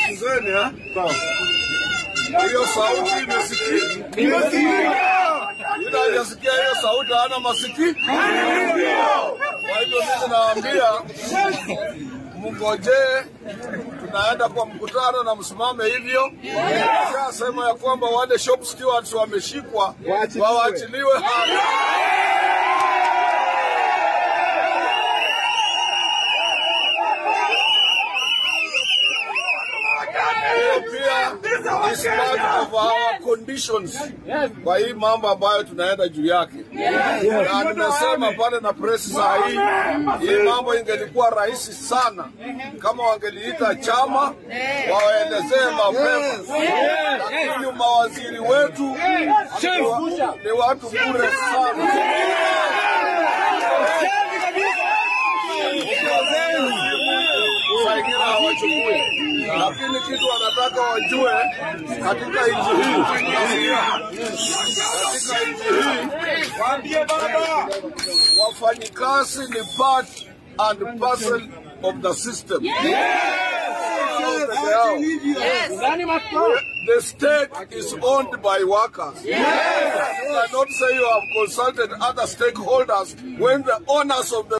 Sikizeni eh? Hiyo sauti imesikika. Yule aliyesikia hiyo sauti hana masikio. Kwa hivyo mimi nawaambia mngojee, tunaenda kwa mkutano na msimame hivyo. Shasema ya kwamba wale shop stewards wameshikwa wawaachiliwe haraka. Hiyo pia is part of our conditions kwa hii mambo ambayo tunaenda juu yake, na nimesema pale na press saa hii, hii mambo ingelikuwa rahisi sana kama wangeliita chama wawaelezee mapema, lakini mawaziri wetu ni wa- ni watu bure sana. Saa ingine hawachukui, lakini kitu wanataka wajue katika nchi hii, katika nchi hii wafanyikazi ni part and parcel of the system. Sio peke yao. The state is owned by workers. You cannot say you have consulted other stakeholders when the owners of the